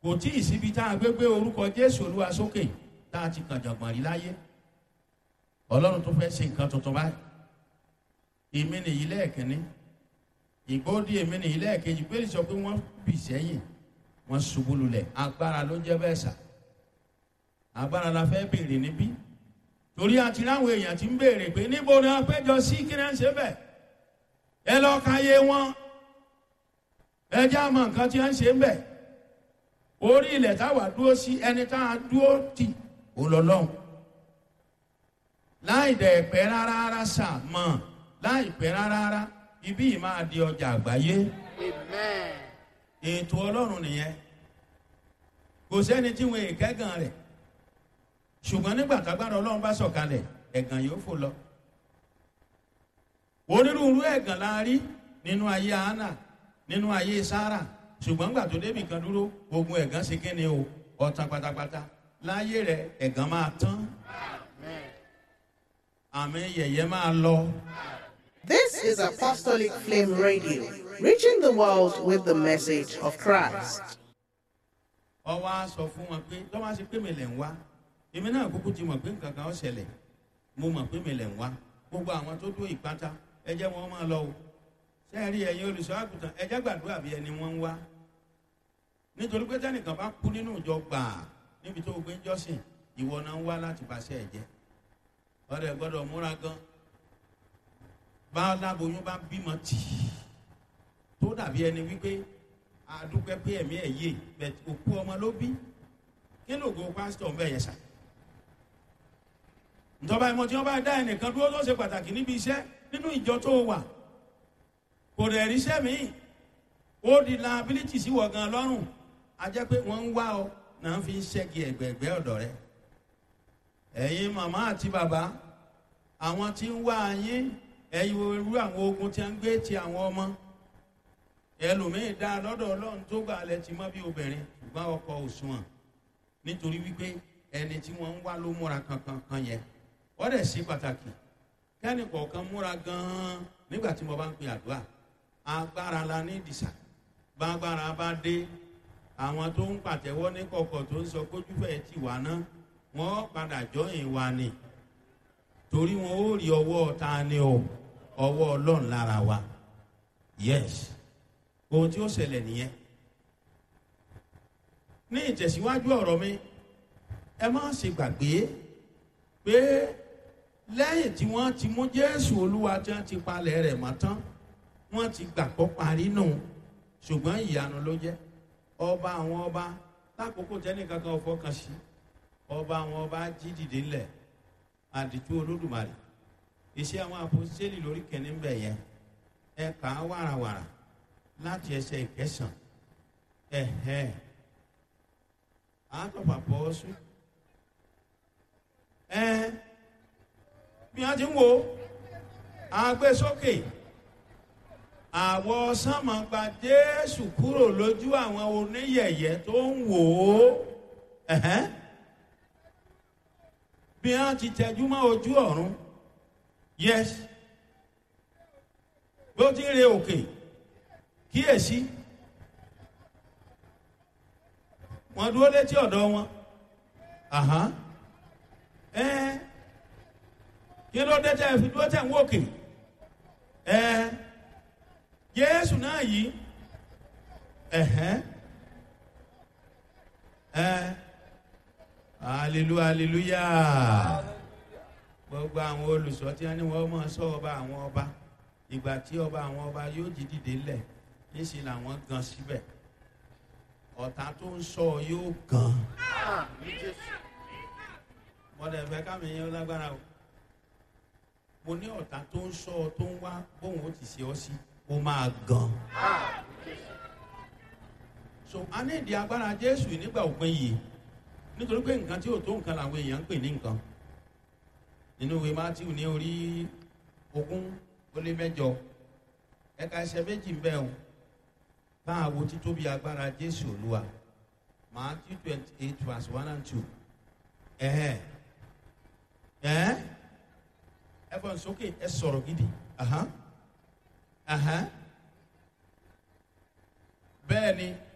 kò tí ì síbi tá a gbé gbé orúkọ jésù olúwa sókè tá a ti kàn jàngbọ̀n rí láyé ọlọ́run tó fẹ́ ṣe nǹkan tuntun báyìí èmi nìyí lẹ́ẹ̀kínní ìgbóòdì èmi nìyí lẹ́ẹ̀kejì pé sọ pé wọ́n bì sẹ́yìn wọ́n ṣubú lulẹ̀ agbára ló jẹ́ bẹ́ẹ̀ sà agbára la fẹ́ béèrè níbí torí àti láwọn èèyàn ti ń béèrè pé níbo ni wọ́n péjọ sí kí náà ń ṣe bẹ́ẹ̀ ẹ lọ́ọ́ ka yé wọn ẹ jẹ́ àmọ́ nǹkan tí wọ́n ń ṣe ń bẹ̀ orí ilẹ̀ táwa dúró sí ẹni tá a dúró tì ó lọ lọ́hùn láì dẹ̀ pẹ́ rárá rárá sà mọ̀ láì pẹ́ rárá rárá ibí yìí máa di ọjà àgbáyé Amen. ètò ọlọ́run nìyẹn kò sẹ́ni tí wọn èkẹ́gàn rẹ̀ ṣùgbọ́n nígbà tágbára ọlọ́run bá sọ̀kalẹ̀ ẹ̀gàn yóò fò lọ onírúurú ẹ̀gàn la rí nínú ayé hánà nínú ayé sára ṣùgbọ́n gbà tó débì kan dúró ogun ẹ̀gàn ṣe kíni o ọ̀tàn pátápátá láyé rẹ̀ ẹ̀gàn máa tán Amen. àmì yẹ̀yẹ́ máa lọ. This is Apostolic Flame Radio, reaching the world with the message of Christ. ọwọ́ á sọ fún wọn pé tọ́wọ́ á ṣe pé mi lẹ̀ ń wá èmi náà kúkú ti mọ̀ pé nǹkan kan ó ṣẹlẹ̀ mo mọ̀ pé mi lẹ̀ ń wá gbogbo àwọn tó dúró ìpátá ẹ jẹ́ wọn máa lọ o ṣé ẹ rí ẹ̀yin olùṣọ́ àgùntàn ẹ jẹ́ gbàdúrà bí ẹni wọ́n ń wá nítorí pé tẹ́nìkan bá kú nínú ìjọ gbàà níbi tó o gbé ń jọ́sìn ìwọ náà ń wá láti bàṣẹ ẹ̀ jẹ́ ọ̀rẹ́ gbọ́dọ̀ múra gan bá aláboyún bá bímọ tì í tó dàbí ẹni wípé àdúpẹ́ pé ẹ̀mí ẹ̀ yé bẹ̀t òkú ọmọ ló bí kí ló go pásítọ̀ ń bẹ̀ yẹn sà ìjọba ìmọ̀ tí wọ́n bá dá ẹnìkan dúró tó ṣe pàtàkì níbi iṣẹ́ nínú ìjọ tó wà kò dẹ̀ ríṣẹ́ míì ó di liability sí wọ̀ gan lọ́rùn a jẹ́ pé wọ́n ń wá ọ náà fi ń ṣẹ́gi ẹ̀gbẹ̀gbẹ́ ọ̀dọ̀ rẹ ẹ̀yin màmá àti bàbá àwọn tí ń wá yín ẹ̀yin irú àwọn ogun tí a ń gbé ti àwọn ọmọ ẹlòmíín dá lọ́dọ̀ ọlọ́run tó gbà lẹ ti mọ́ bí obìnrin ṣùgbọ́n ọkọ òṣùwọ̀n nítorí wípé ẹni tí wọ́n ń wá ló múra kankan kan yẹn wọ́n dẹ̀ ṣe pàtàkì kẹ́ni kọ̀ọ̀kan múra gan-an nígbà tí mo bá ń pè àdúrà agbára la ní ìdìsà bágbára bá dé àwọn tó ń pàtẹ́wọ́ ní kọ̀kọ̀ tó ń sọ kójúfẹ́ ti wà ná wọ́n padà jọyìn wa ni torí wọn ó rí ọwọ́ ta ni o ọwọ́ ọlọ́run lára wa yes ohun tí ó ṣẹlẹ̀ nìyẹn ní ìtẹ̀síwájú ọ̀rọ̀ mi ẹ má ṣe gbàgbé pé lẹ́yìn tí wọ́n ti mú jésù olúwa tí wọ́n ti palẹ̀ rẹ̀ mọ́ tán wọ́n ti gbàgbọ́ parí nù ṣùgbọ́n ìyanu ló jẹ́ ọba àwọn ọba lákòókò tẹ́nìkan kan fọkàn sí ọba àwọn ọba jí dìde ńlẹ̀ àdìtú olódùmarè iṣẹ́ àwọn àpòsílẹ̀ lórí kẹ́ni ń bẹ̀ yẹn ẹ kà á wàràwàrà láti ẹsẹ̀ ìkẹsàn ẹ̀hẹ́ àtọ̀pà pọ̀ sùn ẹ bí wọ́n ti ń wo àgbésókè àwọ̀ sánmà gba jésù kúrò lójú àwọn oníyẹ̀yẹ́ tó ń wò ó ẹ̀hẹ́ bí wọ́n ti tẹjú mọ́ ojú ọ̀run yes bí ó ti ń re òkè kíyèsí wọ́n dúró létí ọ̀dọ̀ wọn àhán ẹ kí ló dé tẹ́ fi dúró tẹ̀ ń wòkè ẹ jésù náà yìí ẹ̀hẹ́n ẹ hallelujah hallelujah gbogbo àwọn olùsọ tí wọn ní wọn máa sọ ọba àwọn ọba ìgbà tí ọba àwọn ọba yóò jí dìde lẹ̀ níṣẹ́ làwọn gan síbẹ̀ ọ̀tá tó ń sọ yóò gan Àmín Jésù. mọ̀dà ẹ̀fẹ́ kámi yẹn lágbára o mo ní ọ̀tá tó ń sọ tó ń wá bóun ó ti ṣe ọ́ sí ó máa gan Àmín Jésù. so a ní ìdí agbára jésù nígbà òpin yìí nítorí pé nǹkan tí ò tó nǹkan làwọn èèyàn ń pè ní nǹkan nínú ìwé matthew ní orí ogún ó lé mẹ́jọ ẹ̀ka ẹsẹ̀ méjì ń bẹ o bá a wo títóbi agbára jésù olúwa matthew twenty eight verse one and two ẹ̀hẹ́ ẹ̀hẹ́ ẹ fọ́n sókè ẹ sọ̀rọ̀ gidi ahán ahán bẹ́ẹ̀ ni